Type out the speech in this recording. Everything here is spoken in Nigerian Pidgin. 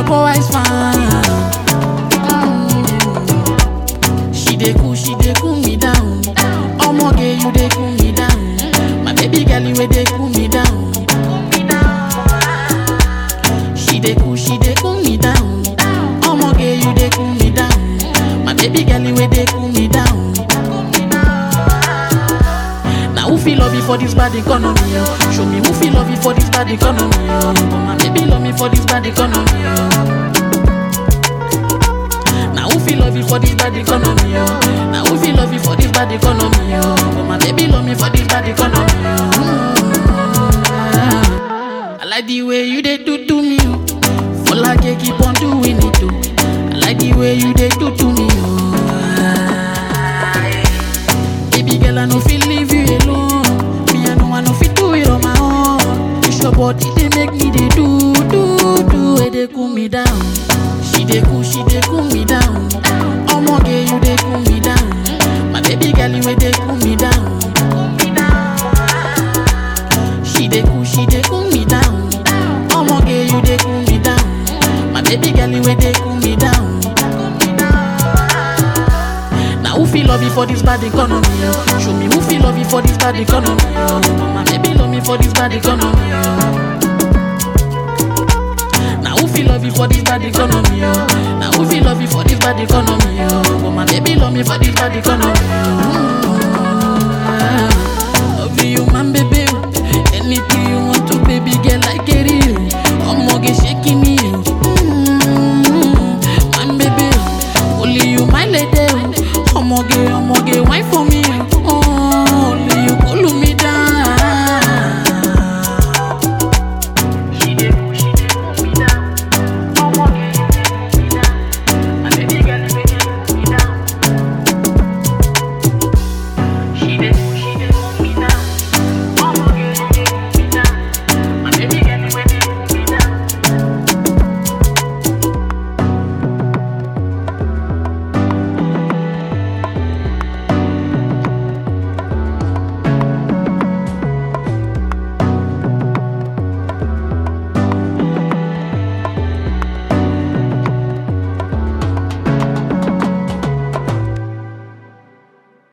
boy is fine. Mm. She dey cool, she dey cool me down. Omoge, you dey cool me down. My baby girl, you dey cool me down. She dey cool, she dey cool me down. Omoge, you dey cool me down. My baby girl, you dey cool me down. Now who feel love you for this bad economy? Oh? Show me who feel love you for this bad economy. Oh? My baby love me for this bad economy. Oh? Now who feel love you for this bad economy? Oh? Now who feel love you for this bad economy? Oh? My baby love me for this bad economy. Oh? Mm. I like the way you dey do to me. Oh. For like you keep on doing it too. I like the way you dey do to me. Oh. Baby girl, I no feel leave you alone. Me, I know I no fit do it on my own. It's your body they make me they do do do. Where they cool me down. She dey cool, she dey cool me down. Omoge, you dey cool me down. My baby girl, you dey cool me down. She dey cool, she dey cool me down. Omoge, you dey cool me down. My baby girl, you dey cool me down. Now who feel love you for this bad economy? Oh? Show me who feel love you for this bad economy. Oh? My baby love me for this bad economy. Oh? Now who feel love you for this bad economy? Oh? Now who feel love you for this bad economy? Oh? My baby love me for this bad economy. Oh?